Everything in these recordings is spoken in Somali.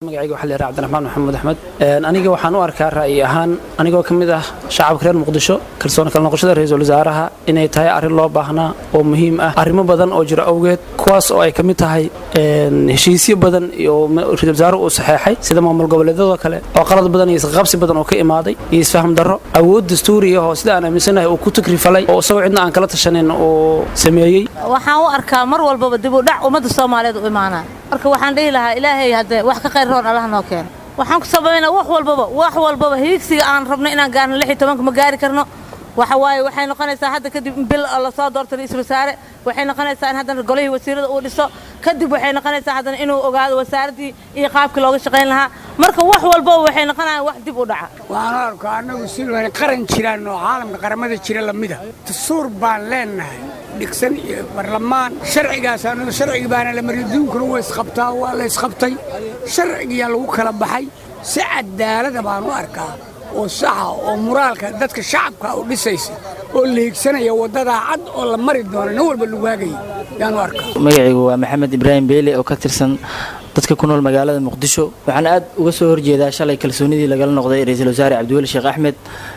magacayga waxaa la yidhaha cabdiraxmaan maxamuud axmed aniga waxaan u arkaa ra'yi ahaan anigoo ka mid ah shacabka reer muqdisho kalsooni kala noqoshada ra-iisul wasaaraha inay tahay arrin loo baahnaa oo muhiim ah arrimo badan oo jira awgeed kuwaas oo ay ka mid tahay heshiisyo badan iyo ra-isul wasaaruhu uu saxeexay sida maamul goboleedyadoo kale oo qalad badan iyo isqabsi badan oo ka imaaday iyo isfaham darro awood dastuuri ah oo sida aan aaminsanahay uu ku tukrifalay oo isagoo cidna aan kala tashanin uu sameeyey waxaan u arkaa mar walbaba dib u dhac ummadda soomaaliyeed u imaanaa marka waxaan dhihi lahaa ilaahay haddee wax ka qayr roon allah noo keeno waxaan ku sababaynaa wax walbaba wax walbaba hiigsiga aan rabno inaan gaarno lix iyo tobanka ma gaari karno waxa waaye waxay noqonaysaa hadda kadib in bil la soo doorto ra-iisul wasaare waxay noqonaysaa in haddana golihii wasiirada uu dhiso kadib waxay noqonaysaa haddana inuu ogaado wasaaraddii iyo qaabkii looga shaqayn lahaa marka wax walbaba waxay noqonayaan wax dib u dhaca waxaan u arkaa annagu sidaan qaran jiraan oo caalamka qaramada jira lamida dastuur baan leennahay dhigsan iyo barlamaan sharcigaasaanu sharcigi baana la mariyo duunkuna waa isqabtaa waa la isqabtay sharcigiyaa lagu kala baxay si cadaalada baan u arkaa oo saxa oo muraalka dadka shacabka u dhisaysa oo la higsanaya waddadaa cad oo la mari doono nin walba lagu hagaya yaan u arkaa magacaygu waa maxamed ibraahim beele oo ka tirsan dadka ku nool magaalada muqdisho waxaan aad uga soo horjeedaa shalay kalsoonidii lagala noqday ra-iisul wasaare cabdiweli sheekh axmed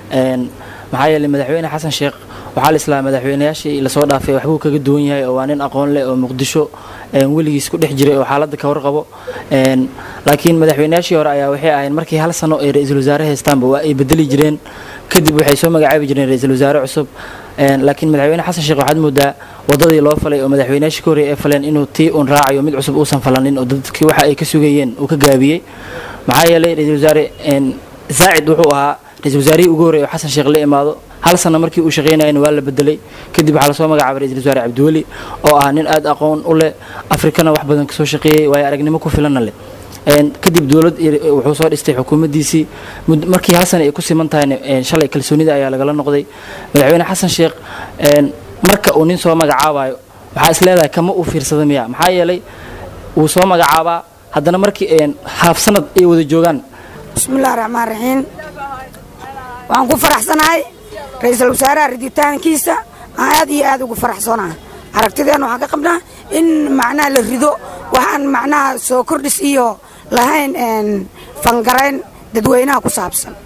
maxaa yeeley madaxweyne xasan sheekh waxaa la islaa madaxweynayaashii lasoo dhaafay waxbuu kaga duwan yahay oo waa nin aqoon leh oo muqdisho weligiis ku dhex jiray oo xaaladda ka warqabo laakiin madaxweynayaashii hore ayaa waxay ahayn markii hal sano ay ra-iisul wasaare haystaanba waa ay bedeli jireen kadib waxay soo magacaabi jireen ra-iisul wasaare cusub laakiin madaxweyne xasan sheekh waxaad moodaa wadadii loo falay oo madaxweynayaashii ka horreeyay ay faleen inuu tii uun raacayo mid cusub uusan falanin oo dadkii waxa ay ka sugayeen uu ka gaabiyey maxaa yeelay ra-iisul wasaare zaacid wuxuu ahaa ra-isul wasaarihii ugu horreeyay oo xasan sheekh la imaado hal sano markii uu shaqaynayana waa la bedelay kadib waxaa lasoo magacaabay ra-isul wasaare cabdiweli oo ah nin aad aqoon u leh afrikana wax badan kasoo shaqeeyey waayo aragnimo ku filanna leh kadib dowlad wuxuu soo dhistay xukuumaddiisii markii hal sana ay ku siman tahayna shalay kalsoonida ayaa lagala noqday madaxweyne xasan sheekh marka uu nin soo magacaabayo waxaa is leedahay kama uu fiirsada miya maxaa yeelay wuu soo magacaabaa haddana markii haaf sanad ay wada joogaan bismillahi raxmaan raxiim waxaan ku faraxsanahay ra-iisul wasaaraha riditaankiisa aan aad iyo aad ugu faraxsanahay aragtideenna waxaan ka qabnaa in macnaha la rido waxaan macnaha soo kordhis iyo lahayn fangarayn dadweynaha ku saabsan